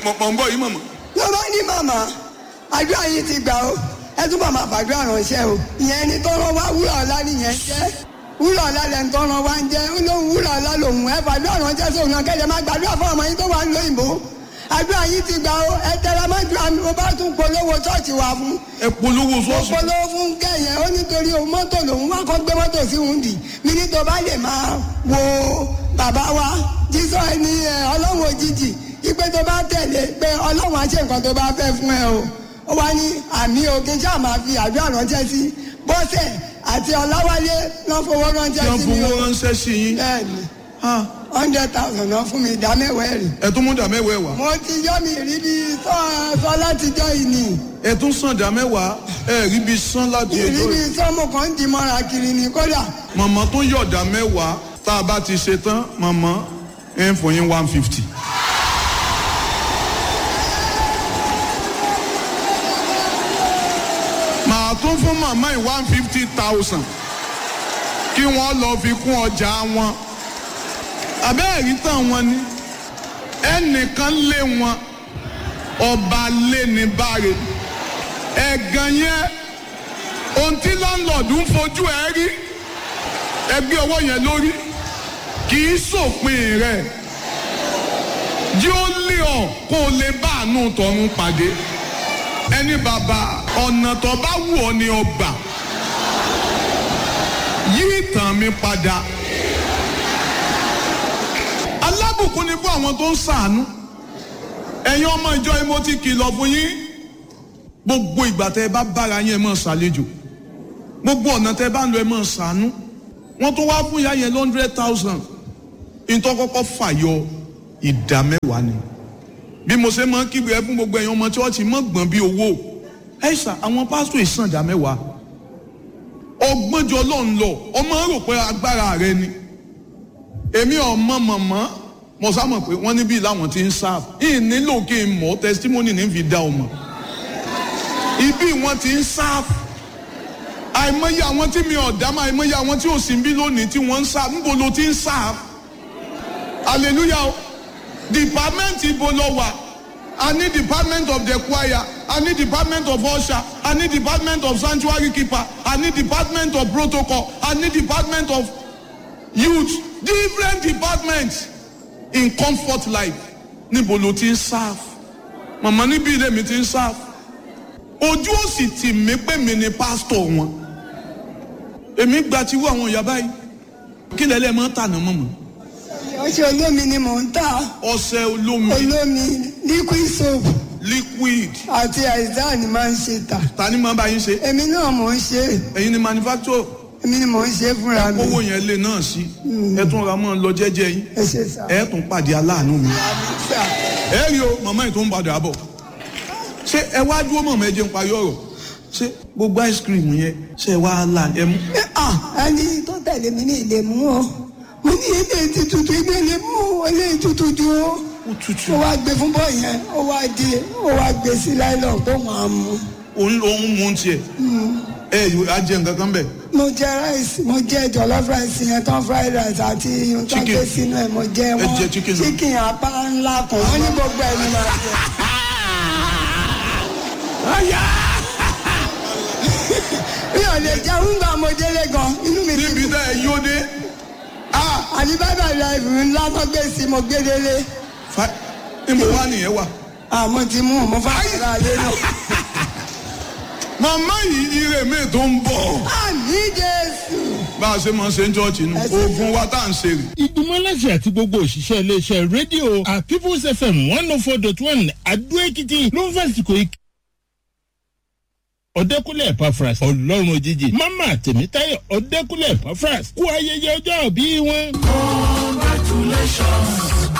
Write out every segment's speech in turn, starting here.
mọ̀ ń bọ̀ yìí mọ̀mọ́. ló bá ní màmá àdúrà yìí ti gbà ó ẹ túbọ̀ máa fàdúrà ránṣẹ́ o ìyẹn ni tó rán wá wúrà ọ̀la nìyẹn jẹ́ wúrà ọ̀la lẹ́nu tó rán wá ń jẹ́ ó lóun wúrà ọ̀la lòun ẹ fàdúrà ránṣẹ́ sóun náà kẹ́lẹ́ máa gbàdúrà fún ọmọ yín tó wà ń lóyìnbó àdúrà yìí ti gbà ó ẹ tẹra mọ́ ju àmì mo bá tún polówó ṣọ́ọ̀ṣì wà fún ẹ polówó mo sọ́ọ̀sì. polówó fún kẹyẹ ó nítorí òun mọ́tò lòun wá kọ́ gbé mọ́tò sí òun dì mí ní tó bá lè máa wo bàbá wa jísọ ẹni ẹ ọlọ́run òjijì ipe tó bá tẹ̀lé pé ọlọ́run á ṣe nǹkan tó bá fẹ́ fún ẹ o ó wá ní àmì òkè ṣáà máa fi àdúrà ránṣẹ́ sí bọ́sẹ̀ àti ọláwálé lọ́ fowó tí ránṣẹ́ wọ́n sí mi fowó o ránṣẹ́ sí yín. bẹ́ẹ̀ni Ah, hundred thousand náà fún mi ìdá mẹ́wàá ẹ̀rì ẹ tún mú dà mẹ́wàá wá. mo ti yọ́ mi rí bí sọ sọ látijọ́ yìí nìyí ẹ tún sàn dà mẹ́wàá ẹ rí bí sán láti ẹjọ́ ìrírí yìí. sọ́mù kan ń di mọ́ra kiri ni kódà màmá tó yọ̀dà mẹ́wàá tá a bá ti ṣe tán màmá ẹ ń fún yín one fifty. màá tún fún màmá yìí one fifty thousand kí wọ́n lọ fi kún ọjà wọn. àbẹ́ẹ̀rí tán wọn ni ẹnìkan lé wọn ọba lé ní báre ẹ̀gàn yẹn ohun tí láńlọ́ọ̀dù ń fojú ẹ rí ẹgbẹ́ ọwọ́ yẹn lórí kì í sòpin rẹ̀ jí ó lé ọ kó o lè bá àánú tọ̀run pàdé ẹni bàbá ọ̀nà tó bá wù ọ́ ni ọgbà yí ìtàn mi padà alábùkún ni fún àwọn tó ń ṣàánú ẹ̀yin ọmọ ìjọ yìí mo ti kìlọ̀ fún yín gbogbo ìgbà tẹ́ ẹ bá bára yín ẹ máa ṣàlejò gbogbo ọ̀nà tẹ́ ẹ bá ń lọ ẹ máa ṣàánú wọ́n tún wá fún ìyá yẹn hundred thousand nítorí kọ́kọ́ fàyọ ìdá mẹ́wàá ni bí mo ṣe máa ń kígbe ẹ fún gbogbo ẹ̀yin ọmọ chọ́ọ̀chì mọ́ gbọ̀n bí owó ẹ ṣà àwọn pásítọ̀ ìsàn ìdá mẹ́wàá ọgbọ́njọ ló ń lọ ọmọ rò pé agbára rẹ ni èmi ọmọ mọ̀mọ́ mo sá mọ̀ pé wọ́n níbí làwọn ti ń sáà yìí nílò kí n mọ̀ testimony ní fi dá ọmọ ibi wọn ti ń sáà àìmọye àwọn tí mi ò dá mọ àìmọye àwọn tí ò sí bí lónìí tí wọ́n ń sá níbo ló ti ń sá hallelujah o department ibo lọ wà a ní department of the choir a ní department of usher a ní department of sanctuary keeper a ní department of protocol a ní department of youth different departments in comfort life níbo ló ti ń serve màmá níbí ilé mi ti ń serve ojú ò sì tì mí pé mi ni pásítọ̀ wọn èmi gba tiwú àwọn ìyá báyìí kí lẹ́lẹ́ máa ń tànà mọ́ mọ́ ọṣẹ olómi ni mò ń tà ọṣẹ olómi olómi liquid soap liquid àti àìsàn ni máa ń ṣe tà ta ni máa bá yín ṣe èmi náà mò ń ṣe ẹ̀yin ni manufacturer èmi ni mò ń ṣe fúnra mi owó yẹn lè náà sí ẹ tún ra mọ́ ọ lọ jẹ́jẹ́ yín ẹ ṣe sá ẹ tún pàdé aláàánú mi sá ẹ rí o màmá yìí tó ń padà bọ̀ ṣé ẹ wá dúró mọ̀mọ́ ẹ jẹ́ ń parí ọ̀rọ̀ ṣé gbogbo ice cream yẹn ṣé ẹ wá là ẹ mú. ẹni tó tẹ̀lé mi ní ilé mú o mo ní ilé ti tutù ilé ilé mú o ilé tutù ju o ó tutù ó wá gbé fún bọ́ yẹn ó wá di ó wá gbé sí láìlọ́ọ̀ tó máa mú òun lòún mú tiẹ̀ ẹ yóò á jẹ nǹkan kan bẹ̀. mo jẹ rice mo jẹ jollof rice yẹn tán fried rice àti ohun tó Chicken. gbé sínú ẹ mo jẹ wọn jẹ chicken náà. chicken apá ńlá kan wọn ní gbogbo ẹni máa jẹ. mi ò lè jẹ oúnjẹ mo délé gan inú mi ti níbi tá ẹ yóò dé àbí bàbá life ńlá tó gbé sí mo gbé délé fa níbo wá nìyẹn wà. àmọ́ ti mú mo fà ra lé náà. màmá yìí ire mi tó ń bọ̀ àmì jésù. bá a ṣe máa ń ṣe ń jọ́ọ̀jì nù Ẹ ṣe oògùn wa tá à ń ṣe rè. ìgbìmọ̀ aláṣẹ àti gbogbo òṣìṣẹ́ iléeṣẹ́ rédíò at people's fm one oh four dot one adó-èkìtì ló ń fàsìkò ikú. ọ̀dẹ́kúnlẹ̀ pafras ọlọ́run òjijì mama tèmítáyọ̀ ọ̀dẹ́kúnlẹ̀ pafras kú ayẹyẹ ọjọ́ òbí wọn.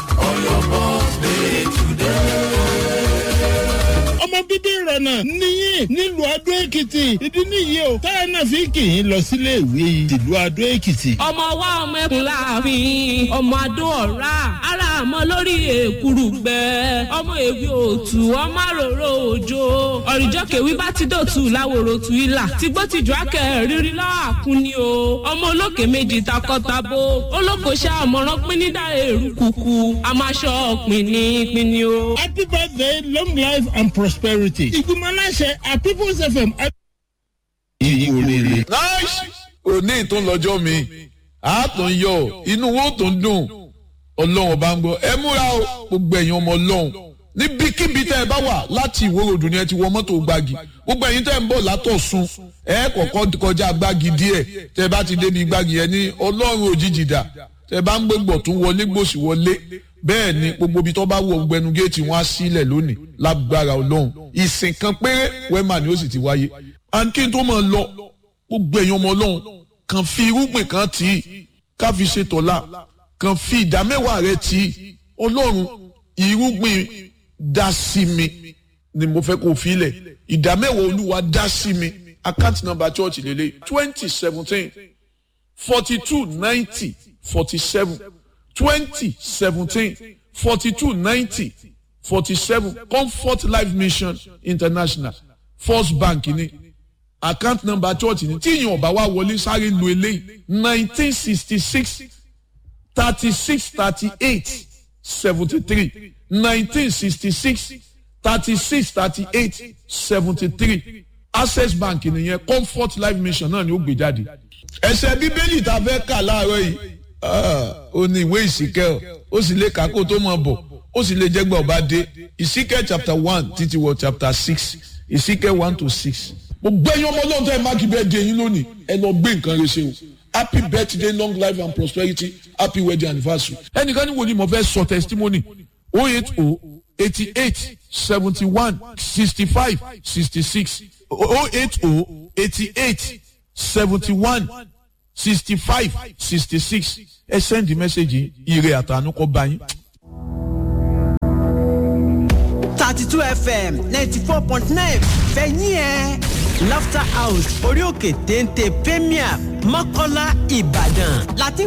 ọmọ bíbí ìrọ̀nà níyìn míì nílùú adó èkìtì ìdí nìyí o táwọn náà fi kì í lọ sílé ìwé tìlú adó èkìtì. ọmọ wa ọmọ ẹkùn láàfin ọmọ adó ọ̀rá ara àmọ́ lórí èkúrú gbẹ ọmọ èwe òtù ọmọ àròrò òjò ọ̀rìjọ́ kèwí bá ti dòtù láwòrò tù ilà tìgbó tìjú akẹ́ rírí lọ́wọ́ àkúnni o ọmọ olókè méjì takọ́tabo olókoṣẹ́ àmọ̀ràn pínídà èrú kùkù àmàṣọ pínní o. happy birthday long life and prosperity. ìgbìmọ̀ aláṣẹ at people's fm. ìyí oríire. nice òní tó ń lọ́jọ́ mi a tó ń yọ inú wo tó ń dùn ọlọ́run ọba ń gbọ́ ẹ múra o gbogbo ẹ̀yin ọmọ ọlọ́run níbikíbi tẹ́ ẹ bá wà láti ìwòròdù ni ẹ ti wọ mọ́tò gbági gbogbo ẹ̀yin tẹ́ ẹ ń bọ̀ látọ̀sùn ẹ kọ̀kọ́ kọjá gbági díẹ̀ tẹ́ ẹ bá ti débi gbági yẹn ní ọlọ́run òjijì dà tẹ́ ẹ bá ń gbégbọ̀ tún wọlé gbòsì wọlé bẹ́ẹ̀ ni gbogbo ibi tó bá wọ gbẹnu géètì wọn á sílẹ̀ lónìí lágbára ọlọ́run ìsìn kan péré wẹ́mà ni ó sì ti wáyé and kí n tó máa lọ gbogbo ẹ̀yin ọmọ ọlọ́run kàn fi irúgbìn kan tì í ká fi ṣe tọ̀la kàn fi ìdámẹ́wàá rẹ tì í ọlọ́run irúgbìn dá sí mi ni mo fẹ́ kó fi lẹ̀ ìdámẹ́wàá olúwa dá sí mi account number church lélẹ̀ twenty seventeen forty two ninety forty seven twenty seventeen forty two ninety forty seven comfort life mission international first bank ni account number church ni tí ìyẹn ọba wa wọlé sáré lu eléyìí nineteen sixty six thirty six thirty eight seventy three nineteen sixty six thirty six thirty eight seventy three access bank nìyẹn comfort life mission náà ni ó gbé jáde. ẹsẹ̀ bíbélì tá a fẹ́ kà láàárọ̀ yìí ó ní ìwé ìsìkẹ́ ó sì lè kà kó tó mọ̀ bọ̀ ó sì lè jẹ́gbẹ́ ọba dé ìsìkẹ́ chapter one títí wọ chapter six ìsìkẹ́ one to six. gbogbo ẹ̀yin ọmọ ọlọ́run tó ẹ máàkì bẹ́ẹ̀ di ẹ̀yin lónìí ẹ lọ gbé nǹkan rẹ ṣe o happy birthday long life and prosperity happy wedding anniversary. ẹnìkan ní wo ni mo fẹ́ sọ testimony o eight o eighty eight seventy one sixty five sixty six o eight o eighty eight seventy one sixty five sixty six ẹ send message ire àtànú kọ bá yín. thirty two fm ninety four point nine fẹ̀yìn ẹ̀ laughter house orí òkè téńté premier mọ́kànlá ìbàdàn láti